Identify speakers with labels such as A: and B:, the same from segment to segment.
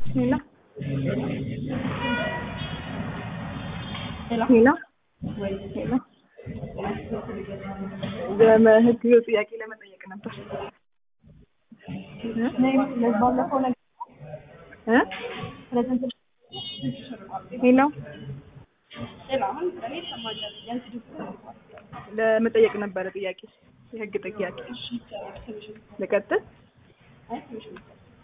A: ሄሎ
B: ሄሎ
A: ሄሎ
B: ወይ
A: ሄሎ በህግ ጥያቄ ለመጠየቅ ነበር
B: ባለፈው ነገር
A: እ
B: ፕሬዘንት
A: ሄሎ
B: ሌላ አሁን እኔ ይሰማኛል ያንቺ ድምፅ
A: ለመጠየቅ ነበረ ጥያቄ የህግ ጥያቄ ልቀጥል
B: አይ ትንሽ ነው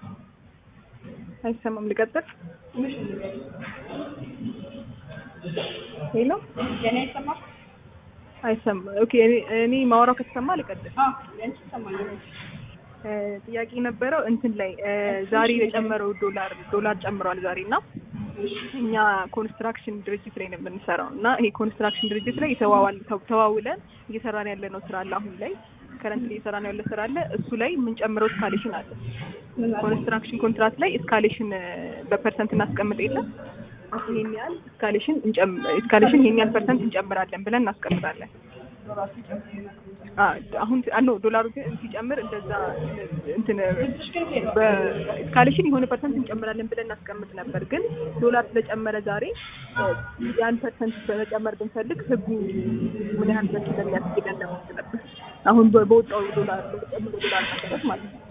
A: አይሰማም ልቀጥል
B: ትንሽ ነው
A: ሄሎ
B: የኔ አይሰማም
A: አይሰማ ኦኬ እኔ እኔ ማውራው ከተሰማ ልቀጥል
B: አዎ ያንቺ ይሰማኛል
A: እ ጥያቄ የነበረው እንትን ላይ እ ዛሬ የጨመረው ዶላር ዶላር ጨምሯል ዛሬ እና እኛ ኮንስትራክሽን ድርጅት ላይ ነው የምንሰራው እና ይሄ ኮንስትራክሽን ድርጅት ላይ የተዋዋል ተዋውለን እየሰራን ያለ ነው ስራ አለ አሁን ላይ ከረንት እየሰራን ያለ ስራ አለ እሱ ላይ የምንጨምረው እስካሌሽን አለ ኮንስትራክሽን ኮንትራት ላይ እስካሌሽን በፐርሰንት እናስቀምጥ የለም ይሄን ያህል እስካሌሽን እስካሌሽን ይሄን ያህል ፐርሰንት እንጨምራለን ብለን እናስቀምጣለን አሁን አኖ ዶላሩ ግን ሲጨምር እንደዛ እንትን በስካሌሽን የሆነ ፐርሰንት እንጨምራለን ብለን እናስቀምጥ ነበር። ግን ዶላር ስለጨመረ ዛሬ ያን ፐርሰንት በመጨመር ብንፈልግ ህጉ ምን ያህል ድረስ እንደሚያስኬደን ለማወቅ ነበር። አሁን በወጣው ዶላር በተጨመረው ዶላር መሰረት ማለት ነው።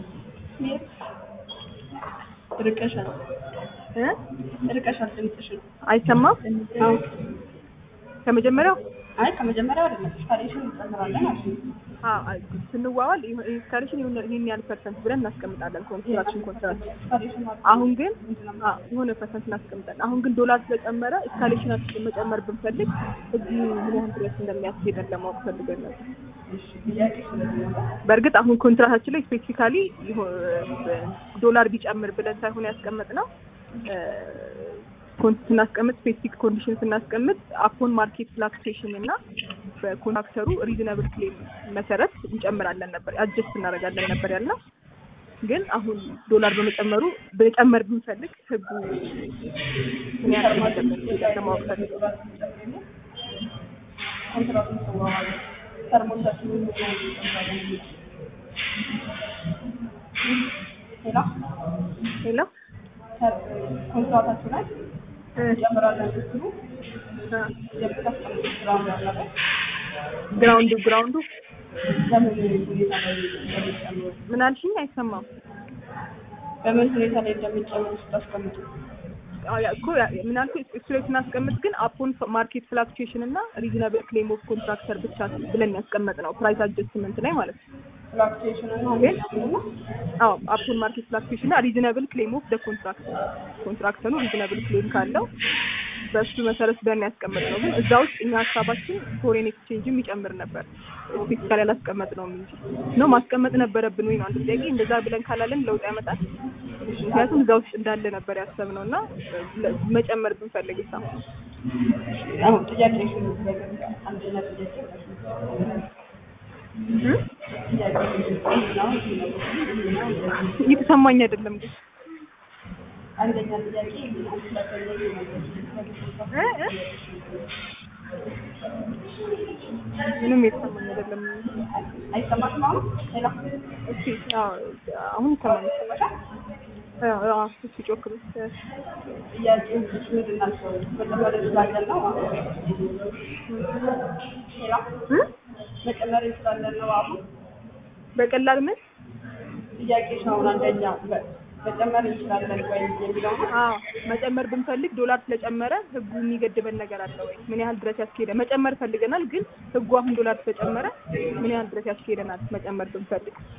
B: ርቀሻል
A: እ
B: ርቀሻል ድምፅሽን
A: አይሰማም
B: አዎ
A: ከመጀመሪያው
B: አይ ከመጀመሪያው አይደለም ስካሌሽን እንጨምራለን አልሽ
A: አዎ ስንዋዋል ስካሌሽን ይሄን ያህል ፐርሰንት ብለን እናስቀምጣለን ኮንስትራክሽን ኮንትራት
B: ስካሌሽን
A: አሁን ግን አዎ የሆነ ፐርሰንት እናስቀምጣለን። አሁን ግን ዶላር ስለጨመረ እስካሌሽናችን መጨመር ብንፈልግ እዚህ ምን ያህል ድረስ እንደሚያስኬደን ለማወቅ ፈልገን ነበር።
B: ጥያቄ ስለዚህ ነው
A: በእርግጥ አሁን ኮንትራታችን ላይ ስፔሲፊካሊ ዶላር ቢጨምር ብለን ሳይሆን ያስቀመጥነው ኮንት ስናስቀምጥ ስፔሲፊክ ኮንዲሽን ስናስቀምጥ አፖን ማርኬት ፍላክቹዌሽን እና በኮንትራክተሩ ሪዝነብል ክሌም መሰረት እንጨምራለን ነበር አጀስት እናደርጋለን ነበር ያልነው። ግን አሁን ዶላር በመጨመሩ በጨመር ብንፈልግ ህጉ ምን ያህል እንደሚያስኬደን ለማወቅ ፈልገን
B: ኮንትራቱን ተዋዋሉ ተርሞቻችንን ሌላ
A: ሄሎ
B: ኮንትራታችሁ ላይ እንጨምራለን ስትሉ
A: እ
B: የምታስቀምጡት ግራውንድ አለ አይደል?
A: ግራውንዱ ግራውንዱ
B: በምን ሁኔታ ላይ እንደሚጨምሩ
A: ምን አልሽኝ? አይሰማም።
B: በምን ሁኔታ ላይ እንደሚጨምሩ ስታስቀምጡ
A: አዎ ያ እኮ ያ- ምን አልኩኝ? እሱ ላይ ስናስቀምጥ ግን አፖን ማርኬት ፍላክቹዌሽን እና ሪዝነብል ክሌም ኦፍ ኮንትራክተር ብቻ ብለን ያስቀመጥ ነው ፕራይስ አጀስትመንት ላይ ማለት ነው።
B: ፍላክቹዌሽንን
A: ግን አዎ አፖን ማርኬት ፍላክቹዌሽን እና ሪዝነብል ክሌም ኦፍ ደ ኮንትራክተር ኮንትራክተሩ ሪዝነብል ክሌም ካለው በእሱ መሰረት ብለን ያስቀመጥ ነው። ግን እዛ ውስጥ እኛ ሀሳባችን ፎሬን ኤክስቼንጅም ይጨምር ነበር ስፔሲፊካሊ አላስቀመጥነውም እንጂ ነው ማስቀመጥ ነበረብን ወይ ነው አንድ ጥያቄ። እንደዛ ብለን ካላለን ለውጥ ያመጣል። ምክንያቱም እዛ ውስጥ እንዳለ ነበር ያሰብነው እና መጨመር ብንፈልግ ሳ
B: አሁን ጥያቄ አንደኛ ጥያቄ
A: እየተሰማኝ አይደለም ግን
B: አንደኛ ጥያቄ ሁለተኛ
A: እ እ ምንም የተሰማኝ አይደለም።
B: አይሰማሽም አሁን ሌላ
A: እስኪ አዎ አሁን ይሰማኝ። አዎ አዎ እስኪ ጮክ በል።
B: ጥያቄ ምንድን ናቸው መጨመር እንችላለን ነው ሌላ
A: እ
B: መጨመር እንችላለን ነው አሁን
A: በቀላል ምን
B: ጥያቄሽ አሁን አንደኛ በ- መጨመር እንችላለን ወይ የሚለው ነው
A: አዎ መጨመር ብንፈልግ ዶላር ስለጨመረ ህጉ የሚገድበን ነገር አለ ወይ? ምን ያህል ድረስ ያስኬደ? መጨመር ፈልገናል፣ ግን ህጉ አሁን ዶላር ስለጨመረ ምን ያህል ድረስ ያስኬደናል መጨመር ብንፈልግ?